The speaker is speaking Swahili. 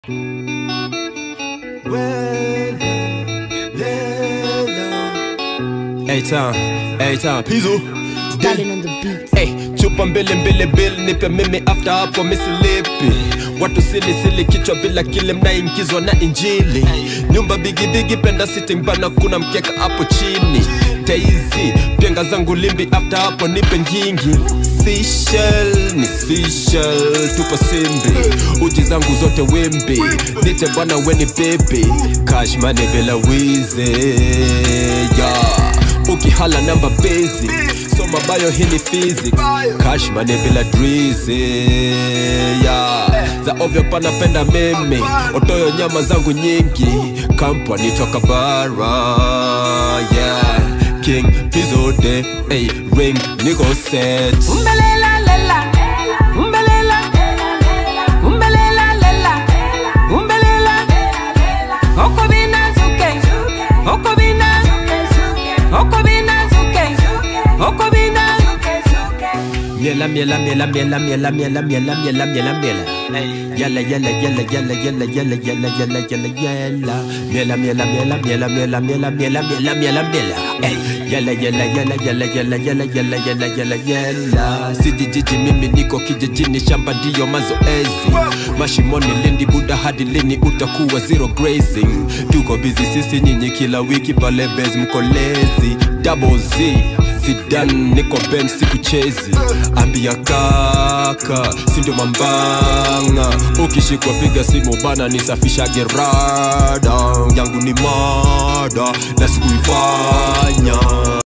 A-Town, A-Town, Pizzo Darling on the beat. Hey, chupa mbili mbili bill nipe mimi after hapo misilipi watu sili sili kichwa bila kile mnaingizwa na injili nyumba bigi bigi penda sitting bana kuna mkeka hapo chini taizi penga zangu limbi after hapo nipe ngingi Seashell, ni Seashell, tupo simbi uji zangu zote wimbi nite bwana weni baby cash money bila wizi yeah. ukihala namba basic soma bayo hii ni physics cash money bila drizi yeah. za ovyo panapenda mimi otoyo nyama zangu nyingi kampani toka bara yeah. king pizode hey, ring niko set Umbelela lela. Umbelela. Umbelela lela. Umbelela. Okobina zuke. Okobina. Okobina zuke. Okobina. Miela miela miela miela miela miela miela miela miela miela Yala yala yala yala yala yala yala yala yala yala Miela miela miela miela miela miela miela miela miela miela Ey, Yala yala yala yala yala yala yala yala yala yala Sijijiji mimi niko kijijini shamba ndiyo mazoezi Mashimoni lindi buda hadi lini utakuwa zero grazing Tuko busy sisi nyinyi kila wiki pale base mkolezi Double Z Zidane niko ben sikuchezi ambia kaka sindio mambanga ukishikwa piga simu bana nisafisha gerada yangu ni mada na sikuifanya